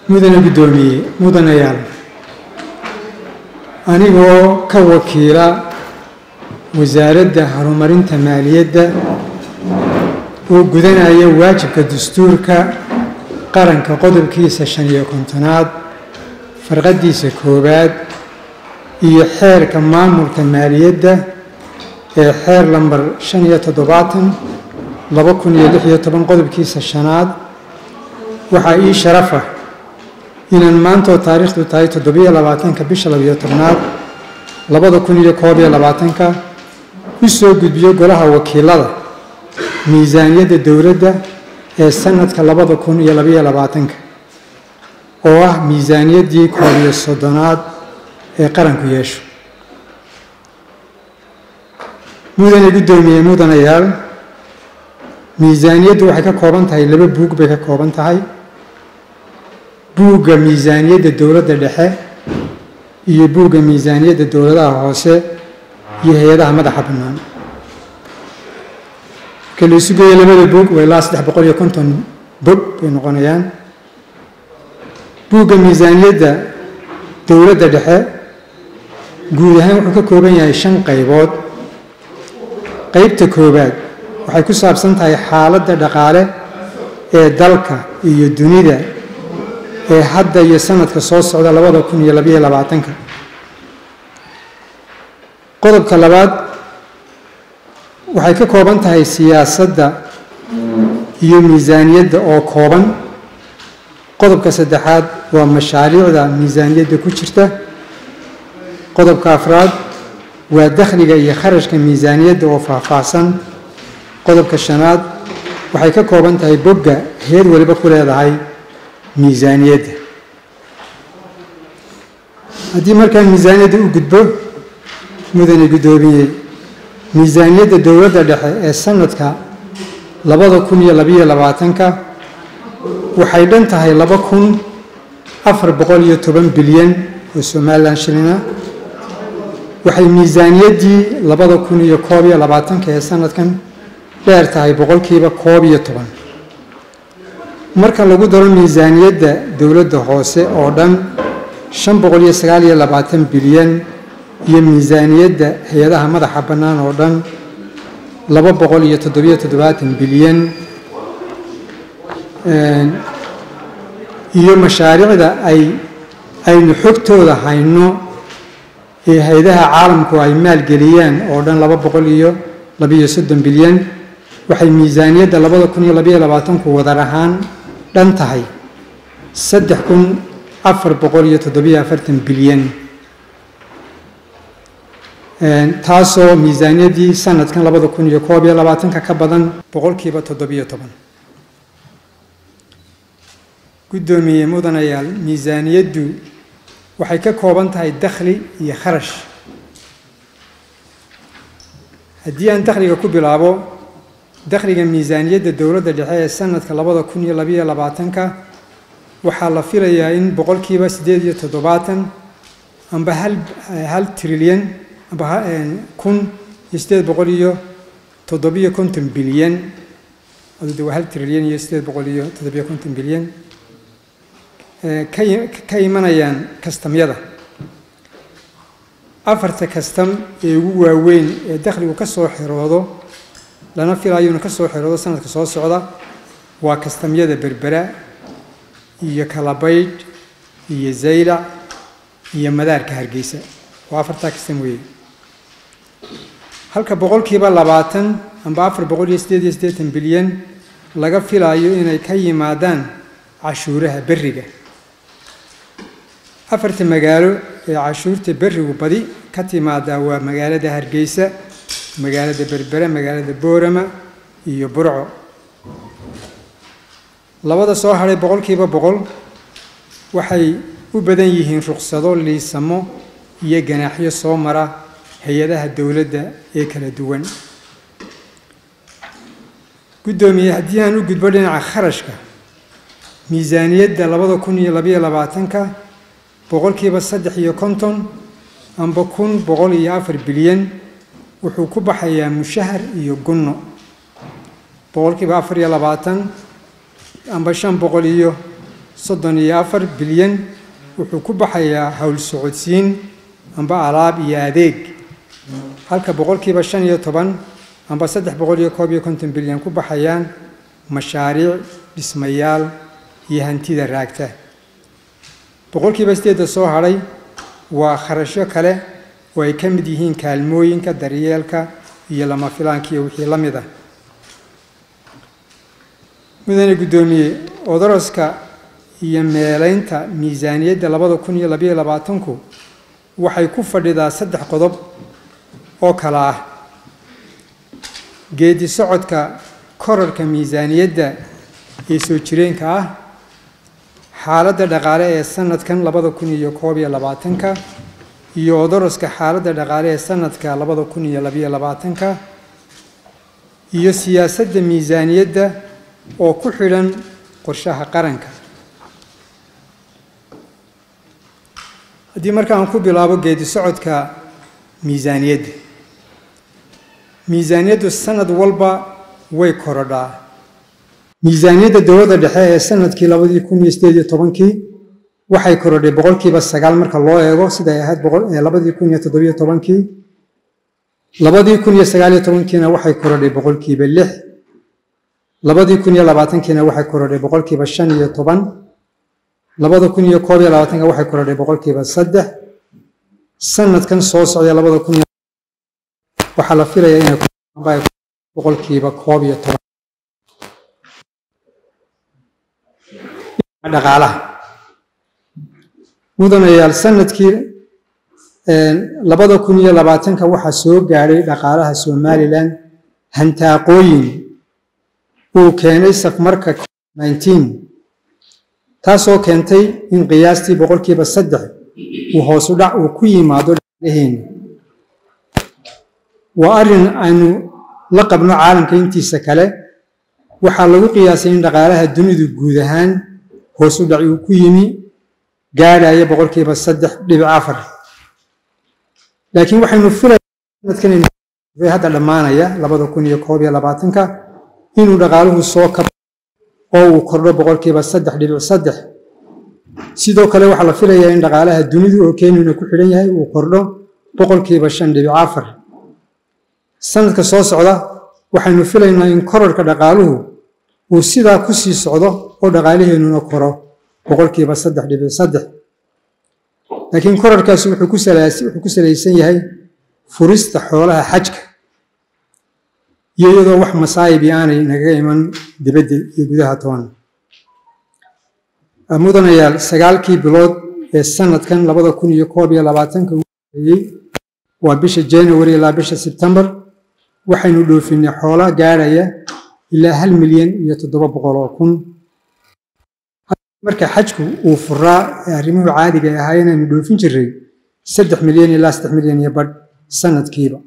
mudane guddoomiye mudanayaal anigoo ka wakiila wasaaradda horumarinta maaliyadda oo gudanaya waajibka dastuurka qaranka qodobkiisa shan iyo kontonaad farqadiisa koowaad iyo xeerka maamulka maaliyadda ee xeer lambar shan iyo toddobaatan laba kun iyo lix iyo toban qodobkiisa shanaad waxaa ii sharafa inaan maantoo taariikhdu tahay toddobiyo labaatanka bisha labiyo tobnaad labada kun iyo koob iyo labaatanka u soo gudbiyo golaha wakiilada miisaaniyadda dowladda ee sanadka labada kun iyo labayo labaatanka oo ah miisaaniyaddii koob iyo soddonaad ee qaranku yeesho mudane guddoomiye mudanayaal miisaaniyaddu waxay ka kooban tahay laba buug bay ka kooban tahay buugga miisaaniyadda dowladda dhexe iyo buugga miisaaniyadda dowladaha hoose iyo hay-adaha madaxa bannaan marka la isu geeya labada buug waa ilaa saddex boqol iyo konton bog bay noqonayaan buugga miisaaniyadda dowladda dhexe guud ahaan wuxuu ka kooban yahay shan qaybood qeybta koowaad waxay ku saabsan tahay xaaladda dhaqaale ee dalka iyo dunida ee hadda iyo sanadka soo socda labada kun iyo labayo labaatanka qodobka labaad waxay ka kooban tahay siyaasadda iyo miisaaniyadda oo kooban qodobka saddexaad waa mashaariicda miisaaniyadda ku jirta qodobka afraad waa dakhliga iyo kharashka miisaaniyadda oo faahfaahsan qodobka shanaad waxay ka kooban tahay bogga heer waliba ku leedahay miisaaniyadda haddii markaa miisaaniyadda u gudbo mudane guddoomiye miisaaniyadda dowladda dhexe ee sanadka labada kun iyo labayo labaatanka waxay dhan tahay laba kun afar boqol iyo toban bilyan oo somalilan shilina waxay miisaaniyaddii labada kun iyo koob iyo labaatanka ee sanadkan dheer tahay boqolkiiba koob iyo toban marka lagu daro miisaaniyadda dowladda hoose oo dhan shan boqol iyo sagaal iyo labaatan bilyan iyo miisaaniyadda hay-adaha madaxa bannaan oo dhan laba boqol iyo toddobiyo toddobaatan bilyan iyo mashaariicda ay aynu xogtooda hayno ee hay-adaha caalamku ay maalgeliyaan oo dhan laba boqol iyo labiyo soddon bilyan waxay miisaaniyadda labada kun iyo labayo labaatanku wadar ahaan dhan tahay saddex kun afar boqol iyo toddobiyo afartan bilyan taasoo miisaaniyaddii sanadkan labada kun iyo koob iyo labaatanka ka badan boqolkiiba toddobiyo toban guddoomiye mudanayaal miisaaniyaddu waxay ka kooban tahay dakhli iyo kharash haddii aan dakhliga ku bilaabo dakhliga miisaaniyadda dowladda dhexe ee sanadka labada kun iyo labayo labaatanka waxaa la filayaa in boqolkiiba siddeed iyo toddobaatan amba hal hal trilyan amba kun iyo siddeed boqol iyo toddobiyo konton bilyan de waa hal trilyan iyo siddeed boqol iyo toddobiyo konton bilyan ka imanayaan kastamyada afarta kastam ee ugu waaweyn ee dakhligu ka soo xiroodo lana filayo inuu ka soo xiroodo sanadka soo socda waa kastamyada berbera iyo kalabaydh iyo zaylac iyo madaarka hargeysa waa afartaa kastam weeye halka boqolkiiba labaatan amba afar boqol iyo siddeed iyo siddeetan bilyan laga filaayo inay ka yimaadaan cashuuraha berriga afarta magaalo ee cashuurta berrigu badi ka timaadaa waa magaalada hargeysa magaalada berbere magaalada boorama iyo burco labada soo hadhay boqolkiiba boqol waxay u badan yihiin ruqsado liisamo iyo ganaaxyo soo mara hay-adaha dowladda ee kala duwan guddoomiye haddii aan u gudbo dhinaca kharashka miisaaniyadda labada kun iyo labayo labaatanka boqolkiiba saddex iyo konton amba kun boqol iyo afar bilyan wuxuu ku baxayaa mushahar iyo gunno boqolkiiba afar iyo labaatan amba shan boqol iyo soddon iyo afar bilyan wuxuu ku baxayaa howl socodsiin amba alaab iyo adeeg halka boqolkiiba shan iyo toban amba saddex boqol iyo koob iyo konton bilyan ku baxayaan mashaariic dhismayaal iyo hantida raagta boqolkiiba sideedda soo hadhay waa kharashyo kale oo ay ka mid yihiin kaalmooyinka daryeelka iyo lama filaanka iyo wixii la mid ah mudane guddoomiye odoroska iyo meelaynta miisaaniyadda labada kun iyo labayo labaatanku waxay ku fadhidaa saddex qodob oo kale ah geedi socodka korarka miisaaniyadda ee soo jireenka ah xaaladda dhaqaale ee sanadkan labada kun iyo koob iyo labaatanka iyo odoroska xaaladda dhaqaale ee sanadka labada kun iyo labayo labaatanka iyo siyaasadda miisaaniyadda oo ku xidhan qorshaha qaranka haddii marka aan ku bilaabo geedi socodka miisaaniyadda miisaaniyaddu sanad walba way korodhaa miisaaniyadda dowladda dhexe ee sanadkii labadii kun iyo sideed iyo tobankii waxay korodhay boqolkiiba sagaal marka loo eego siday ahayd labadii kun iyo toddobiyo tobankii labadii kun iyo sagaal iyo tobankiina waxay korodhay boqolkiiba lix labadii kun iyo labaatankiina waxay korodhay boqolkiiba shan iyo toban labada kun iyo koob iyo labaatanka waxay korodhay boqolkiiba saddex sanadkan soo socday labada kun waxaa la filayaa inay boqolkiiba koob iyo toban dhaqaalaha mudanayaal sanadkii labada kun iyo labaatanka waxaa soo gaadhay dhaqaalaha somalilan hantaaqooyin uu keenay safmarka nineteen taasoo keentay in qiyaastii boqolkiiba saddex uu hoosu dhac uu ku yimaado dhaqaalaheena waa arrin aynu la qabno caalamka intiisa kale waxaa lagu qiyaasay in dhaqaalaha dunidu guud ahaan hoosu dhac uu ku yimi gaadhaya boqolkiiba saddex dhibic afar laakiin waxaynu filaynadkan hadda dhammaanaya labada kun iyo koob iyo labaatanka inuu dhaqaaluhu soo kab oo uu kordho boqolkiiba saddex dhibic saddex sidoo kale waxaa la filayaa in dhaqaalaha dunidu oo kenyuna ku xidhan yahay uu kordho boqolkiiba shan dhibic afar sanadka soo socda waxaynu filaynaa in korarka dhaqaaluhu uu sidaa ku sii socdo oo dhaqaalaheennuna koro boqolkiiba saddex dhibic saddex laakiin korarkaasi wuxuu ku salaysan yahay furista xoolaha xajka iyo iyadoo wax masaayibi aanay nagaga iman dibadda iyo gudaha toban mudanayaal sagaalkii bilood ee sanadkan labada kun iyo koob iyo labaatanka uu horeeyey waa bisha january ilaa bisha sebtembar waxaynu dhoofinay xoola gaadhaya ilaa hal milyan iyo toddoba boqol oo kun marka xajku uu furaa ee arrimuhu caadiga ahaa inaynu dhoofin jiray saddex milyan ilaa saddex milyan iyo badh sanadkiiba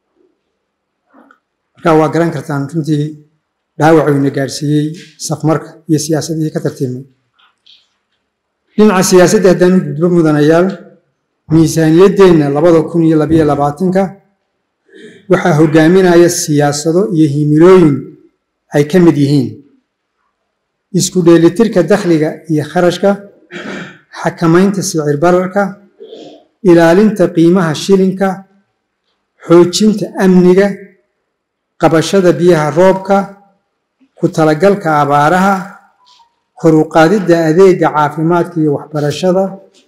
markaa waa garan kartaan runtii dhaawacuyna gaadhsiiyey safmarka iyo siyaasadihii ka tartiibnay dhinaca siyaasadda haddaanu gudbo mudanayaal miisaaniyaddeenna labada kun iyo labayo labaatanka waxaa hogaaminaya siyaasado iyo himilooyin ay ka mid yihiin isku dheelitirka dakhliga iyo kharashka xakamaynta sicir bararka ilaalinta qiimaha shilinka xoojinta amniga qabashada biyaha roobka ku talagalka abaaraha kor u qaadidda adeega caafimaadka iyo waxbarashada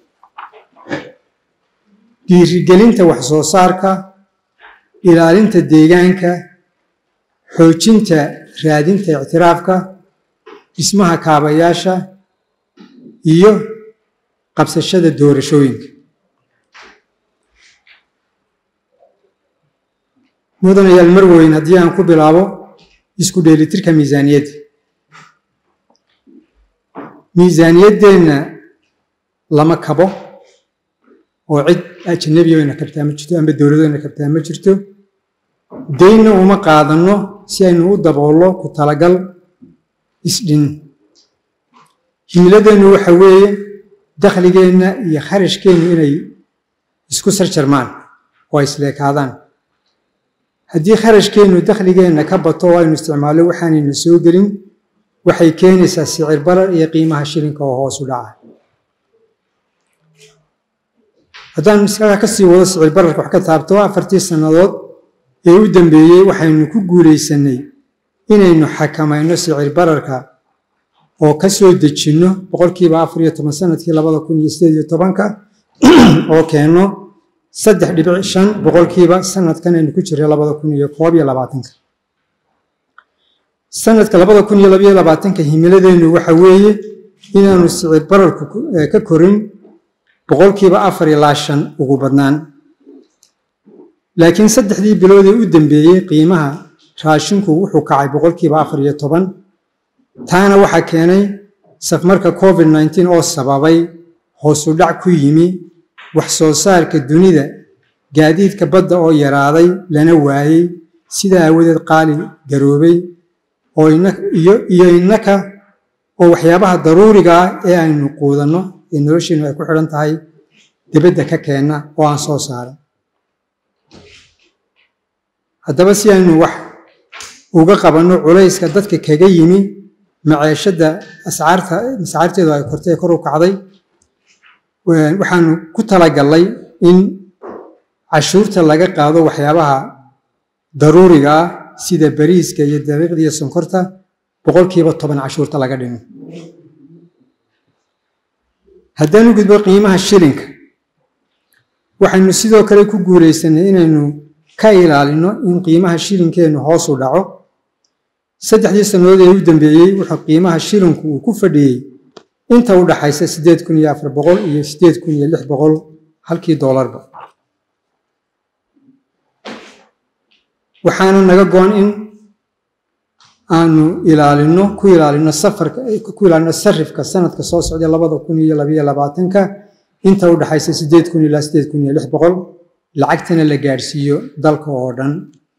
dhiirigelinta wax soo saarka ilaalinta deegaanka xoojinta raadinta ictiraafka dhismaha kaabayaasha iyo qabsashada doorashooyinka mudanayaal marweyn haddii aan ku bilaabo isku dheelitirka miisaaniyadda miisaaniyaddeenna lama kabo oo cid ajanabiga ayna kabtaa ma jirto amba dowladayna kabtaa ma jirto daynna uma qaadanno si aynu u daboollo ku talagal isdhin himiladeennu waxa weeye dakhligeenna iyo kharashkeennu inay isku sarjarmaan oo ay isleekaadaan haddii kharashkeennu dakhligeenna ka bato oo aynu isticmaallo waxaanayna soo gelin waxay keenaysaa sicir barar iyo qiimaha shilinka oo hoos u dhaca haddaan maskaxda ka sii wado sicir bararka wax ka taabto afartii sannadood ee u dambeeyey waxaynu ku guulaysanay inaynu xakamayno sicir bararka oo ka soo dejinno boqolkiiba afar iyo toban sanadkii labada kun iyo sideed iyo tobanka oo keenno saddex dhibic shan boqolkiiba sanadkan aynu ku jirray labada kun iyo koob iyo labaatanka sanadka labada kun iyo labayo labaatanka himiladeennu waxa weeye inaanu sicir bararku ka korin boqolkiiba afar ilaa shan ugu badnaan laakiin saddexdii bilood ee u dambeeyey qiimaha raashinku wuxuu kacay boqolkiiba afar iyo toban taana waxaa keenay safmarka covid nneteen oo sababay hoosu dhac ku yimi wax soo saarka dunida gaadiidka badda oo yaraaday lana waayey sidaa aawadeed qaali garoobay oo iyo innaka oo waxyaabaha daruuriga ah ee aynu quudanno ee nolosheennu ay ku xidhan tahay dibadda ka keenna oo aan soo saaran haddaba si aynu wax uga qabanno culayska dadka kaga yimi maceeshadda ascaarta ascaarteedu ay kortay ee kor u kacday waxaanu ku talagallay in cashuurta laga qaado waxyaabaha daruuriga ah sida bariiska iyo daqiiqda iyo sonkorta boqolkiiba toban cashuurta laga dhimo haddaan u gudbo qiimaha shilinka waxaynu sidoo kale ku guulaysanay inaynu ka ilaalino in qiimaha shilinkeennu hoos u dhaco saddexdii sannadood ee u dambeeyey wuxuu qiimaha shilinku uu ku fadhiyey inta u dhaxaysa siddeed kun iyo afar boqol iyo siddeed kun iyo lix boqol halkii doolarba waxaana naga go-an in aanu ilaalino ku ilaalino safarka ku ilaalino sarifka sanadka soo socda labada kun iyo labayo labaatanka inta u dhaxaysa siddeed kun ilaa siddeed kun iyo lix boqol lacagtana la gaadhsiiyo dalka oo dhan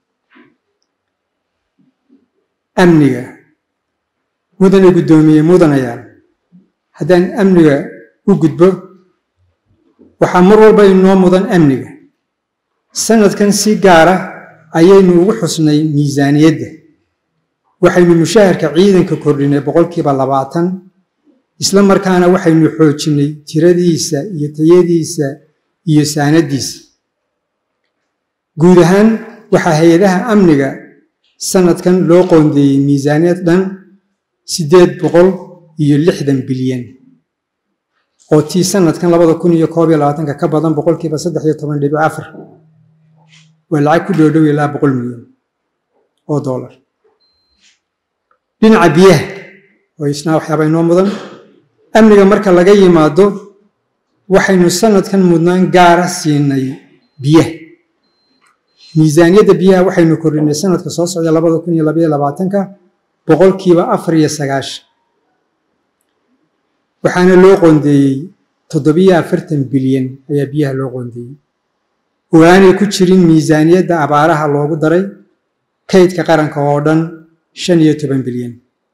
amniga mudane guddoomiye mudanayaal haddaan amniga u gudbo waxaa mar walba inoo mudan amniga sanadkan si gaara ayaynu ugu xusnay miisaaniyadda waxaynu mushaharka ciidanka kordhinay boqolkiiba labaatan isla markaana waxaynu xoojinnay tiradiisa iyo tayadiisa iyo saanadiisa guud ahaan waxaa hay-adaha amniga sanadkan loo qoondeeyey miisaaniyad dhan siddeed boqol iyo lixdan bilyan oo tii sanadkan labada kun iyo koob iyo labaatanka ka badan boqolkiiba saddex iyo toban dhibic afar waa lacag ku dhow dhow ilaa boqol milyan oo doolar dhinaca biyaha oo isnaa waxyaaba inoo mudan amniga marka laga yimaado waxaynu sanadkan mudnaan gaara siinay biyaha miisaaniyadda biyaha waxaynu kordhinay sanadka soo socda labada kun iyo labaiyo labaatanka boqolkiiba afar iyo sagaashan waxaana loo qoondeeyey toddobiyo afartan bilyan ayaa biyaha loo qoondeeyey oo aanay ku jirin miisaaniyadda abaaraha loogu daray kaydka qaranka oo dhan shan iyo toban bilyan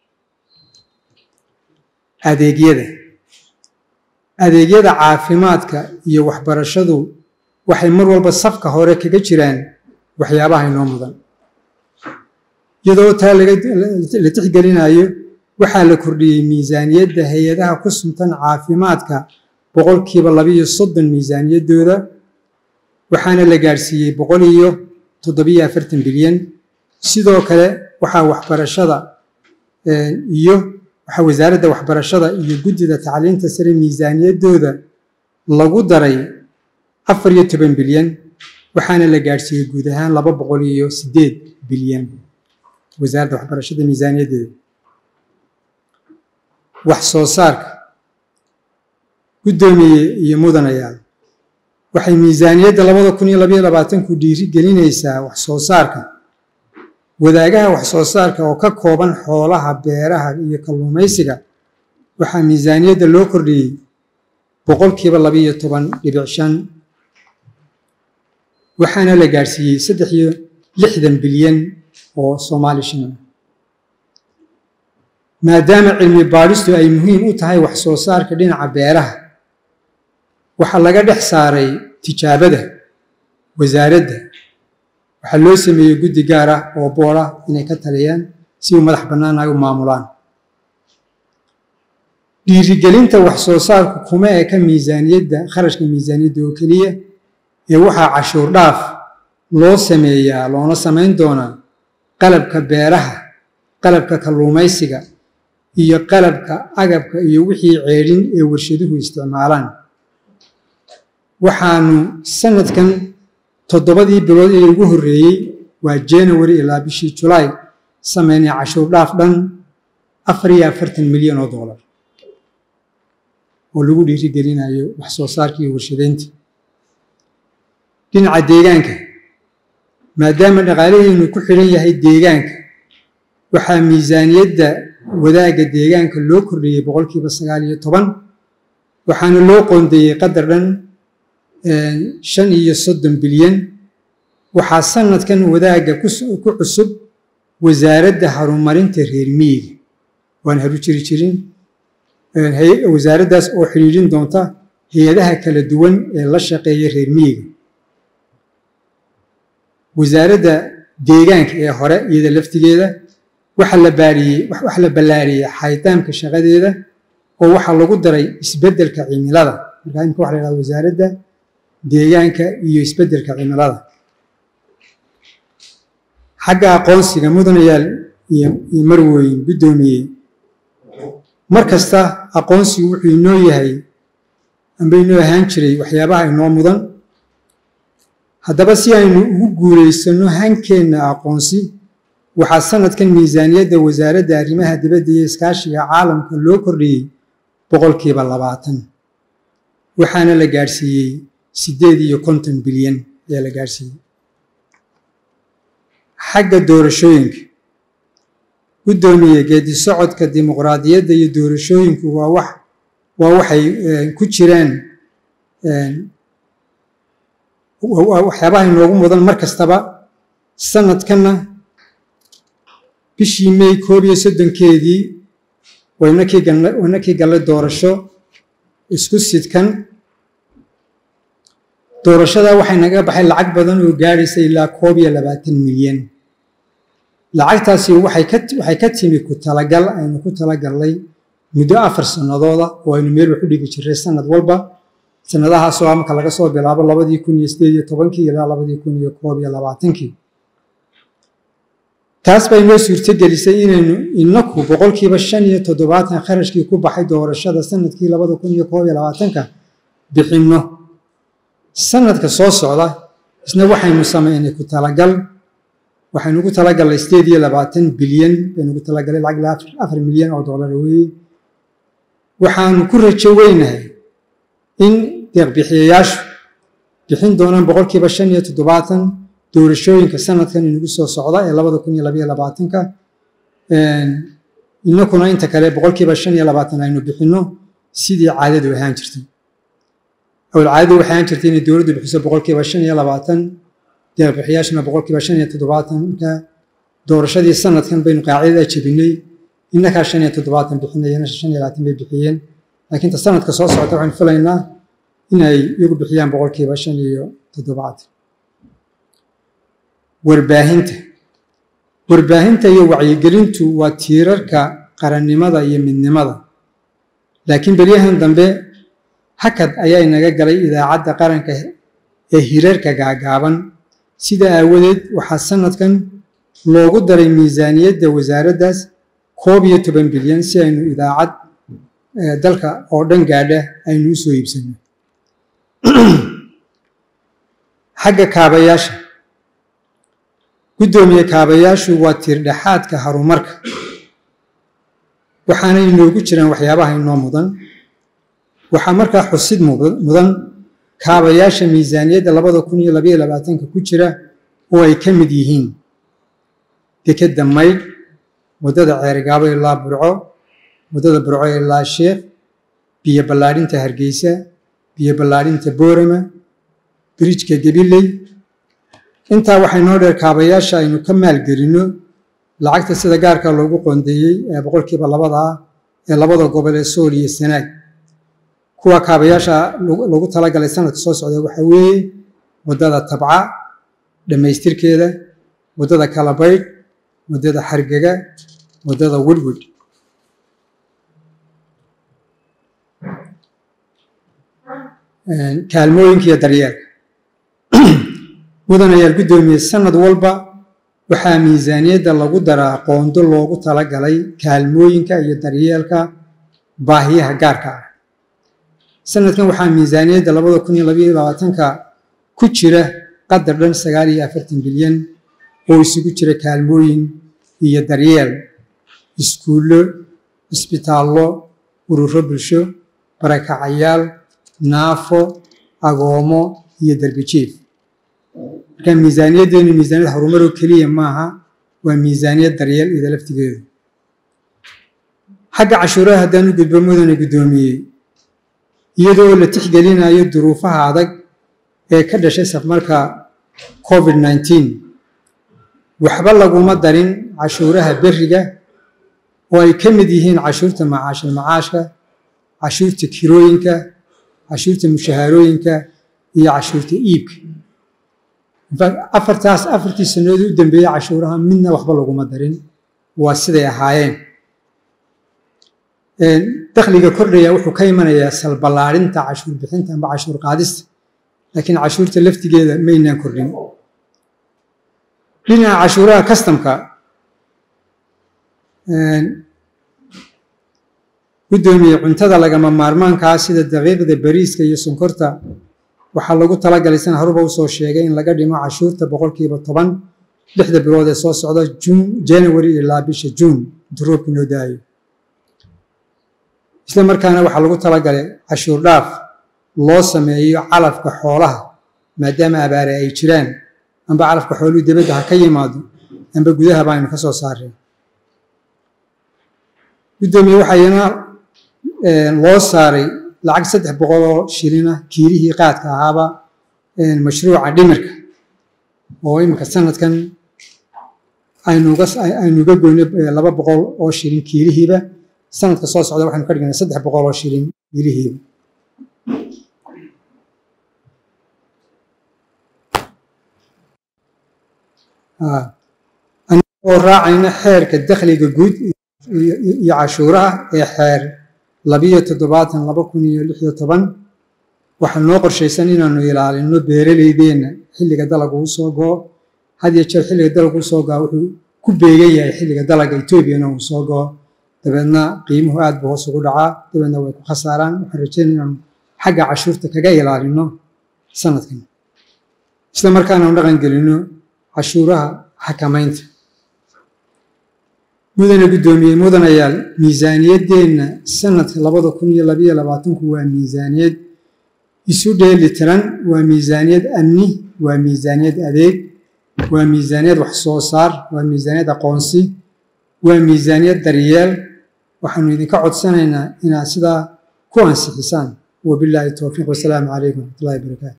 adeegyada adeegyada caafimaadka iyo waxbarashadu waxay mar walba safka hore kaga jiraan waxyaabaha inoo mudan iyadoo taa la tixgelinayo waxaa la kordhiyey miisaaniyadda hay-adaha ku suntan caafimaadka boqolkiiba labiiyo soddon miisaaniyaddooda waxaana la gaadhsiiyey boqol iyo toddobiyo afartan bilyan sidoo kale waxaa waxbarashada iyo waxaa wasaaradda waxbarashada iyo guddida tacliinta sare miisaaniyaddooda lagu daray afar iyo toban bilyan waxaana la gaadhsiiyey guud ahaan laba boqol iyo siddeed bilyan wasaaradda waxbarashada miisaaniyaddeeda wax soo saarka guddoomiye iyo mudanayaal waxay miisaaniyadda labada kun iyo labaiyo labaatanku dhiiri gelinaysaa wax soo saarka wadaagaha wax soo saarka oo ka kooban xoolaha beeraha iyo kalluumaysiga waxaa miisaaniyadda loo kordhiyey boqolkiiba labaiyo toban dhibic shan waxaana la gaadhsiiyey saddex iyo lixdan bilyan oo soomaali shilin maadaama cilmi baadhistu ay muhiim u tahay wax soo saarka dhinaca beeraha waxaa laga dhex saaray tijaabada wasaaradda waxaa loo sameeyey guddi gaar ah oo boora inay ka taliyaan si uu madax bannaan ay u maamulaan dhiirigelinta wax soo saarku kuma eka miisaaniyadda kharashka miisaaniyadda oo keliya ee waxaa cashuur dhaaf loo sameeyaa loona samayn doonaa qalabka beeraha qalabka kalluumaysiga iyo qalabka agabka iyo wixii ceedhin ee warshaduhu isticmaalaan waxaanu sanadkan toddobadii bilood ee ugu horreeyey waa january ilaa bishii julaay sameynay cashuur dhaaf dhan afar iyo afartan milyan oo doolar oo lagu dhiirigelinayo wax soo saarka iyo warshadeynta dhinaca deegaanka maadaama dhaqaalaheenu ku xidhan yahay deegaanka waxaa miisaaniyadda wadaagga deegaanka loo kordhiyey boqolkiiba sagaal iyo toban waxaana loo qoondeeyey qadar dhan shan iyo soddon bilyan waxaa sanadkan wadaagga ku cusub wasaaradda horumarinta reer miyiga waan haru jiri jirin wasaaraddaas oo xidhiidhin doonta hay-adaha kala duwan ee la shaqeeya reer miyiga wasaaradda deegaanka ee hore iyada laftigeeda waxa la baariyey waxa la ballaariyey xaytaamka shaqadeeda oo waxaa lagu daray isbeddelka cimilada markaa imika waxa la yhahda wasaaradda deegaanka iyo isbeddelka cimilada xagga aqoonsiga mudanayaal iyo marwooyin guddoomiye mar kasta aqoonsigu wuxuu inoo yahay amba inoo ahaan jiray waxyaabaha inoo mudan haddaba si aynu ugu guulaysanno hankeenna aqoonsi waxaa sanadkan miisaaniyadda wasaaradda arrimaha dibadda iyo iskaashiga caalamka loo kordhiyey boqolkiiba labaatan waxaana la gaadhsiiyey siddeed iyo konton bilyan ayaa la gaadhsiiyey xagga doorashooyinka guddoomiye geedi socodka dimuqraadiyadda iyo doorashooyinku waa wax waa waxay ku jiraan waxyaabaha inoogu mudan mar kastaba sanadkanna bishii may koob iyo soddonkeedii waynakii galle doorasho isku sidkan doorashadaa waxay naga baxay lacag badan oo gaadhaysa ilaa koob iyo labaatan milyan lacagtaasi waxay ka timi ku talagal aynu ku talagallay muddo afar sannadooda oo aynu meel wax u dhigi jiray sanad walba sanadahaasoo amka laga soo bilaabo labadii kun iyo sideed iyo tobankii ilaa labadii kun iyo koob iyo labaatankii taas bay noo suurtogelisay inaynu inaku boqolkiiba shan iyo toddobaatan kharashkii ku baxay doorashada sanadkii labada kun iyo koob iyo labaatanka bixinno sanadka soo socda isna waxaynu samaynay ku talagal waxaynu ugu talagalnay sideed iyo labaatan bilyan baynu ugu talagalay lacag ilaa afar milyan oo dollar weeye waxaanu ku rajo weynahay in deeqbixiyayaashu bixin doonaan boqolkiiba shan iyo toddobaatan doorashooyinka sanadkan inagu soo socda ee labada kun iyo labaiyo labaatanka inakuna inta kale boqolkiiba shan iyo labaatan aynu bixinno sidii caadadu ahaan jirtay awl caadadu waxay ahaan jirtay inay dowladdu bixiso boqolkiiba shan iyo labaatan deeqbixiyaashuna boqolkiiba shan iyo toddobaatanka doorashadii sanadkan baynu qaacidada jebinay innakaa shan iyo toddobaatan bixinayana shan iyo labaatan bay bixiyeen laakiin ta sanadka soo socota waxaynu filaynaa inay iyagu bixiyaan boqolkiiba shan iyo toddobaatan warbaahinta warbaahinta iyo wacyigelintu waa tiirarka qarannimada iyo midnimada laakiin beryahan dambe hakad ayaa inaga galay idaacadda qaranka ee hirarka gaagaaban sida aawadeed waxaa sanadkan loogu daray miisaaniyadda wasaaraddaas koob iyo toban bilyan si aynu idaacad dalka oo dhan gaadha aynu u soo iibsanno xagga kaabayaasha guddoomiye kaabayaashu waa tiirdhexaadka horumarka waxaana inoogu jiraan waxyaabaha inoo mudan waxaa markaa xusid mudan kaabayaasha miisaaniyadda labada kun iyo labaiyo labaatanka ku jira oo ay ka mid yihiin dekedda maydh waddada ceerigaabo ilaa burco waddada burco ilaa sheekh biyo ballaadhinta hargeysa biyo ballaadhinta boorama birijka gabiley intaa waxay noo dheer kaabayaasha aynu ka maalgelinno lacagta sida gaarka loogu qoondeeyey ee boqolkiiba labada ah ee labada gobol ee sool iyo sanaag kuwa kaabayaasha lagu talagalay sanadka soo socda waxaa weeye waddada tabca dhammaystirkeeda waddada kalabaydh waddada xargega waddada wedwed kaalmooyinka iyo daryeelka mudanayaal guddoomiye sanad walba waxaa miisaaniyadda lagu daraa qoondo loogu talagalay kaalmooyinka iyo daryeelka baahiyaha gaarka ah sanadkan waxaa miisaaniyadda labada kun iyo labaiyo labaatanka ku jira qadar dhan sagaal iyo afartan bilyan oo isugu jira kaalmooyin iyo daryeel iskuullo cisbitaallo ururo bulsho barakacayaal naafo agoomo iyo derbijiif marka miisaaniyaddeenu miisaaniyad horumaroo keliya maaha waa miisaaniyad daryeel ida laftigeedu xagga cashuuraha haddaan u gudbo mudane guddoomiyey iyadoo la tixgelinayo duruufaha adag ee ka dhashay safmarka covid nneteen waxba laguma darin cashuuraha beriga oo ay ka mid yihiin cashuurta macaashil macaashka cashuurta kirooyinka cashuurta mushahaarooyinka iyo cashuurta iibka afartaas afartii sannadood u dambeeyey cashuuraha midna waxba laguma darin waa siday ahaayeen dakhliga kordhaya wuxuu ka imanayaa salballaarinta cashuur bixinta amba cashuur qaadista laakiin cashuurta laftigeeda maynaan kordhin dhinaca cashuuraha kastamka guddoomiye cuntada lagama maarmaankaa sida daqiiqda bariiska iyo sonkorta waxaa lagu talagalay san haruba usoo sheegay in laga dhimo cashuurta boqolkiiba toban lixda bilood ee soo socda juun january ilaa bisha juun duroobka noo daayo isla markaana waxaa lagu talagalay cashuur dhaaf loo sameeyo calafka xoolaha maadaama abaare ay jiraan amba calafka xooluhu dibadda ha ka yimaado amba gudaha baaynu ka soo saareen guddoomiye waxayna loo saaray lacag saddex boqol oo shilina kiilihii qaadka ahaaba mashruuca dhimirka oo iminka sanadkan aynuga goyno laba boqol oo shilin kiilihiiba sanadka soo socda waxaynu ka dhignay saddex boqol oo shilin kiilihiiba oo raacayna xeerka dakhliga guud iyo cashuuraha ee xeer labiyo toddobaatan laba kun iyo lix iyo toban waxaa noo qorshaysan inaanu ilaalino beeraleydeenna xilliga dalaga uu soo goo had iyo jeer xilliga dalaga uu soo goa wuxuu ku beegan yahay xilliga dalaga etoobiyana uu soo goo dabeedna qiimuhu aad buu hoos ugu dhacaa dabeedna way ku khasaaraan waxaan rajeyn inaanu xagga cashuurta kaga ilaalino sanadkan isla markaana u dhaqan gelino cashuuraha xakamaynta mudane guddoomiye mudanayaal miisaaniyaddeenna sanadka labada kun iyo labayo labaatanku waa miisaaniyad isu dheeli tiran waa miisaaniyad amni waa miisaaniyad adeeg waa miisaaniyad wax soo saar waa miisaaniyad aqoonsi waa miisaaniyad daryeel waxaanu idinka codsanaynaa inaad sidaa ku ansixisaan wabilaahi towfiiq wasalaamu calaykum waraxmatullahi wabarakaatu